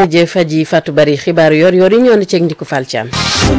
jërëjëf Aji Fatou Bari xibaar yor yor yi ñoo ne ceeg Ndiku Fall Thiam.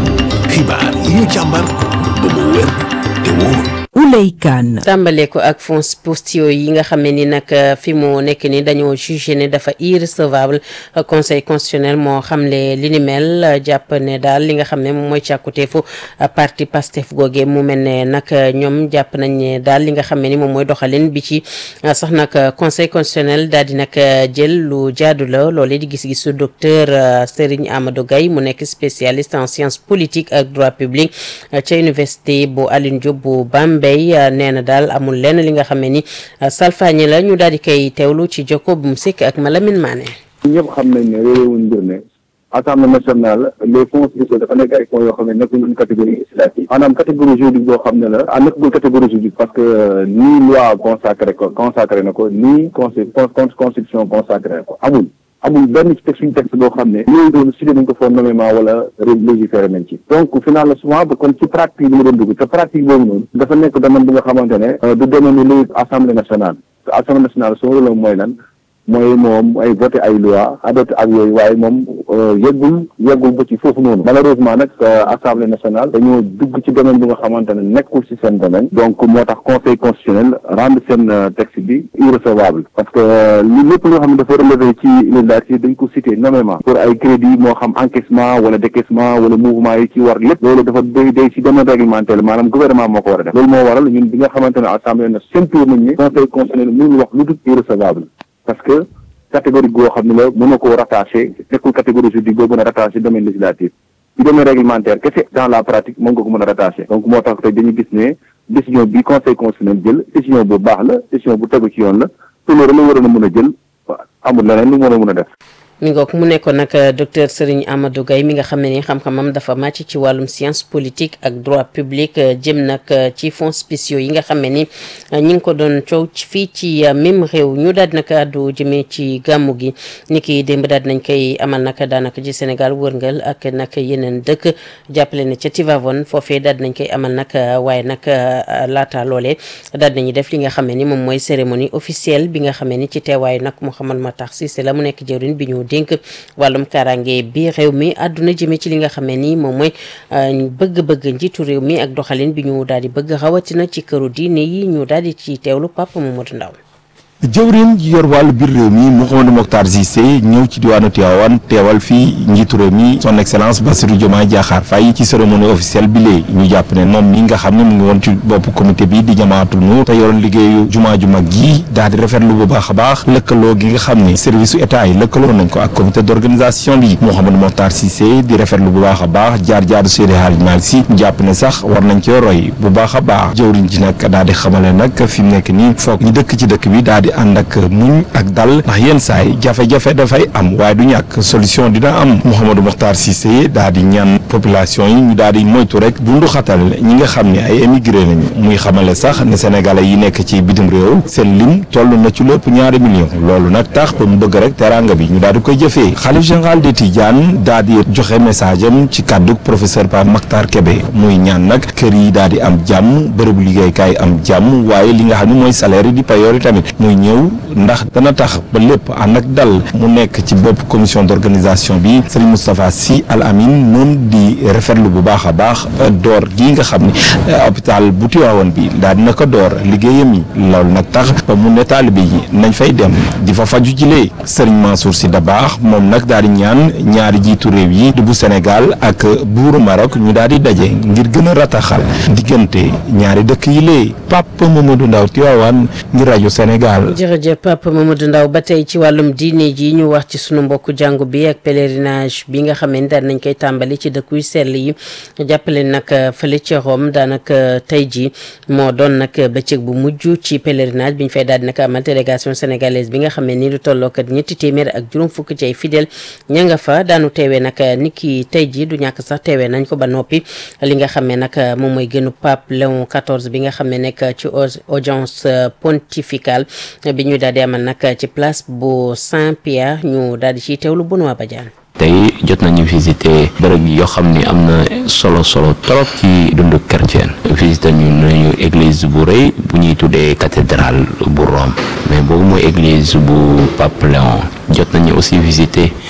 xibaar yi ñu càmbar ba mu wér te wóor. Ouley Kane. tàmbale ko ak fonds postaux yi nga xam ne ni nag fi mu nekk ni dañoo jugé ne dafa irrecevable conseil constitutionnel moo xamle li ni mel jàpp ne daal li nga xam ne moom mooy càkkuteefu parti pastef googe mu mel ne nag ñoom jàpp nañ ne daal li nga xam ne ni moom mooy doxalin bi ci sax nag conseil constitutionnel daal di nag jël lu jaadu la loolee di gis-gisu docteur Serigne Amadou Gaye mu nekk spécialiste en sciences politiques ak droit public ca université bu Alioune Diop bu Bambey nee na daal amul lenn li nga xam ne ni salfaañi la ñu daal di koy teewlu ci jokko bu mu sekk ak Malamine Mané. ñëpp xam nañ ne réewuñ mbir ne assemblée nationale les fonds spéciaux dafa nekk ay fonds yoo xam ne nekkul une catégorie législative maanaam catégorie juridique boo xam ne la ah nekkul catégorie juridique parce que nii loi consacré ko consacré na ko nii consi constitution consacré ko amul amul benn ci texte suñu texte boo xam ne yooyu doon cité nañ ko foofu nommément wala légiféré nañ ci donc finalement souvent ba kon ci pratique bi la doon dugg te pratique boobu noonu dafa nekk domaine bi nga xamante ne du domaine lu assemblée nationale assemblée nationale son rôle mooy lan mooy moom ay voté ay loi adopté ak yooyu waaye moom yeggul yeggul ba ci foofu noonu malheureusement nag assemblée nationale dañoo dugg ci domaine bi nga xamante ne nekkul ci seen domaine donc moo tax conseil constitutionnel rendre seen texte bi irrecevable parce que li lépp loo xam ne dafa relevé ci législative dañ ko cité nommément pour ay crédit moo xam encaissement wala décaissement wala mouvement yi ci war lépp loolu dafa day day ci domaine réglementaire maanaam gouvernement moo ko war a def loolu moo waral ñun bi nga xamante ne assemblée na sentir nañ ni conseil constitutionnel mënul wax lu dul irrecevable parce que catégorie goo xam ne la mën na koo rattaché nekkul catégorie juridique boo mën a rattaché domaine législatif ci domaine réglementaire kese dans la pratique moom nga ko mën a rattaché donc moo tax tey dañuy gis ne décision bi conseil constitutionnel jël décision bu baax la décision bu tegu ci yoon la te loolu la waroon a mën a jël amul leneen lu mën a mën a def mi ngoog mu nekkoon nag docteur Serigne Amadou Gaye mi nga xam ne ni xam-xamam dafa màcc ci wàllum science politique ak droit public jëm nag ci fonds spéciaux yi nga xam ne ni ñi ngi ko doon coow fii ci même réew ñu daal di nag àddu jëmee ci gàmmu gi ni ki démb daal nañ koy amal nag daanaka ci Sénégal wërngal ak nag yeneen dëkk jàppale ne ca Tivaouane foofee daal nañ koy amal nag waaye nag laata loolee daal nañu def li nga xam ne ni moom mooy cérémonie officielle bi nga xam ne ni ci teewaayu nag Mouhamed Matar Cissé la mu nekk jëwriñ bi ñu dénk wàllum kaaraange bi réew mi àdduna jëmee ci li nga xam ne nii moom mooy bëgg-bëgg njiitu réew mi ak doxalin bi ñu daal di bëgg rawatina ci këru diine yi ñu daal di ci teewlu Papa Mamadou Ndaw jëwriñ ji yor wàllu biir réew mi Mouhamadou Mokhtar Cissé ñëw ci diwaanu Tivaouane teewal fii njiitu réew mi son excellence Bassirou Diomaye Diakhar Faye ci cérémonie officielle bi lee ñu jàpp ne moom mi nga xam ne mu ngi woon ci bopp comité bi di jamaatul nu te yoroon liggéeyu jumaa ju mag gi daal di rafetlu bu baax a baax lëkkaloo gi nga xam ne service su état yi lëkkaloo nañ ko ak comité d'organisation bi Mouhamadou Mokhtar Cissé di rafetlu bu baax a baax jaar-jaaru Seydi Hadji Malick Sy jàpp ne sax war nañ cee roy bu baax a baax jëwriñ ji nag daal di xamale nag fi mu nekk nii foog ñu dëkk ci dëkk bi daal di ànd ak muñ ak dal ndax yenn saay jafe-jafe dafay am waaye du ñàkk solution dina am Mouhamadou Mokhtar Cissé daal di ñaan population yi ñu daal di moytu rek bundu xatal ñi nga xam ne ay émigré nañu muy xamale sax ne sénégalais yi nekk ci bitim réew seen lim toll na ci lépp ñaari million loolu nag tax ba mu bëgg rek teranga bi ñu daal di koy jëfee xalif général de Tidiane daal di joxe message am ci kàddu professeur Pape Makhtar Kébé muy ñaan nag kër yi daal di am jàmm bërëbu liggéeykaay am jàmm waaye li nga xam ne mooy salaire yi di payoor yi tamit muy ñëw ndax dana tax ba lépp ànd ak dal mu nekk ci bopp commission d'organisation bi Serigne Moustapha Sy Al Amin moom di rafetlu bu baax a baax door gi nga xam ne hôpital bu Tivaouane bi daal dina ko door liggéeyam yi loolu nag tax ba mu ne taalibe yi nañ fay dem di fa faju jilee Serigne Mansour Sy Dabakh moom nag daal di ñaan ñaari jiitu réew yi di bu Sénégal ak buuru Maroc ñu daal di daje ngir gën a rataxal diggante ñaari dëkk yi lee Papa Mamadou Ndaw Tivaouane ngir rajo Sénégal jërëjëf Papa Mamadou Ndaw ba tey ci wàllum diine ji ñu wax ci sunu mbokku jàngu bi ak pèlerinage bi nga xam ne daan nañ koy tàmbali ci dëkk yu sell yi jàppale nag fële ci Rome daanaka tey ji moo doon nag bëccëg bu mujj ci pèlerinage bi ñu fay daal di nag amal délégation sénégalaise bi nga xam ne ni lu tolloo kat ñetti téeméer ak juróom fukk ci ay fidèle ña nga fa daanu teewee nag ni ki tey ji du ñàkk sax teewee nañ ko ba noppi li nga xam ne nag moom mooy gënu pape Léon XIV bi nga xam ne nekk ci audience pontificale bi ñu daal di amal nag ci place bu Saint-Pierre ñu daal di ciy teewlu Benoît Badiane tey jot nañu visiter bërëb yoo xam ni am na solo solo trop ci dundu chrétien visiter ñu nañu église bu rëy bu ñuy tuddee cathédrale bu Rome mais boobu mooy église bu Pape Léon jot nañu aussi visiter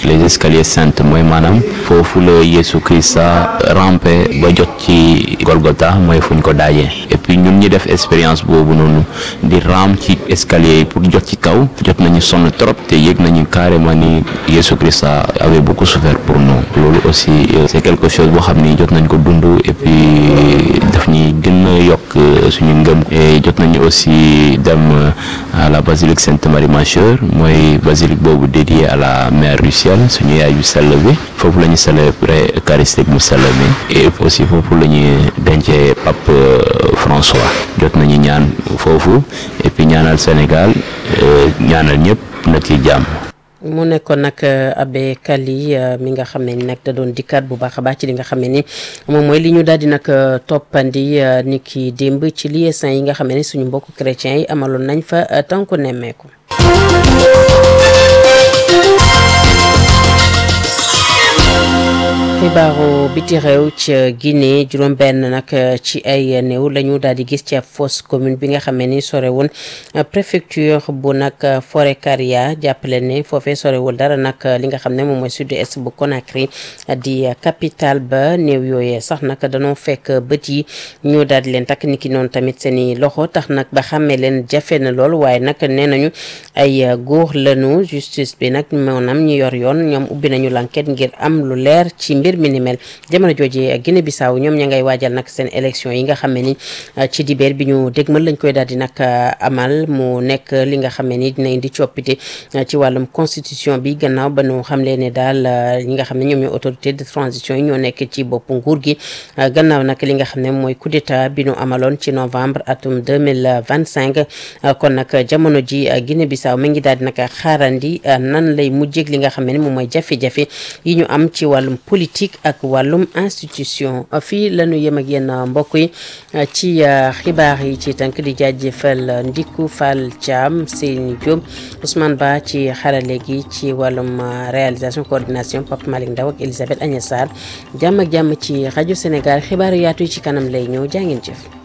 les escaliers saints mooy maanaam foofu la Yeesu Krista rampé ba jot ci Golgotha mooy fuñ ko daajee et puis ñun ñi def expérience boobu noonu di ram ci escalier yi pour jot ci kaw jot nañu sonn trop te yëg nañu carrément ni Yeesu Krista avait beaucoup souffert pour nous loolu aussi c'est quelque chose boo xam ni jot nañ ko dund et puis daf ñuy gën a yokk suñu ngëm et jot nañu aussi dem à la basilique Sainte Marie Majeure mooy basilique boobu dédié à la mère du ciel suñu yaay yu sell bi foofu la ñu célébrer eucharistique mu sell mi et aussi foofu la ñuy dencee pape François jot nañu ñaan foofu et puis ñaanal Sénégal ñaanal ñëpp na ci jàmm mu nekkoon nag Abbé Kali mi nga xam ne ni nag da doon dikkaat bu baax a baax ci li nga xam ne ni moom mooy li ñu daal di nag toppandi ni ki démb ci liaison yi nga xam ne ni suñu mbokku chrétiens yi amaloon nañ fa tànku nemmeeku. xibaaru biti réew ca Guinée juróom-benn nag ci ay néew la ñu daal di gis ci ab fosse commune bi nga xam ne ni sorewul préfecture bu nag Forêt-Karia jàppale ne foofee sorewul dara nag li nga xam ne moom mooy sud-est bu Conakry di capitale ba néew yooyee sax nag danoo fekk bët yi ñu daal di leen takk niki noonu tamit seen i loxo tax nag ba xàmmee leen jafe na lool waaye nag nee nañu ay góor lañu justice bi nag maanaam ñu yor yoon ñoom ubbi nañu l'enquête ngir am lu leer ci mbir mi ni mel jamono jooju Guinée Bissau ñoom ña ngay waajal nag seen élection yi nga xam ne ni ci dibeer bi ñu dégmal lañ koy daal di nag amal mu nekk li nga xam ne ni dina indi coppite ci wàllum constitution bi gannaaw ba ñu xamle ne daal ñi nga xam ne ñoom ñooy autorité de transition yi ñoo nekk ci boppu nguur gi gannaaw nag li nga xam ne mooy coup d'état bi ñu amaloon ci novembre atum 2025 kon nag jamono ji Guinée Bissau mi ngi daal di nag xaarandi nan lay mujjeg li nga xam ne ni moom mooy jafe-jafe yi ñu am ci wàllum politique ak wàllum institution fii la ñu yem ak yéen mbokk yi ci xibaar yi ci tënk di jaajëfal Ndiku Fall Thiam Seyni Diop Ousmane Ba ci xarale gi ci wàllum réalisation coordination Pape Malick Ndaw ak Elisabeth Agnès Sarr jàmm ak jàmm ci rajo Sénégal xibaar yaatu yi ci kanam lay ñëw jaa ngeen jëf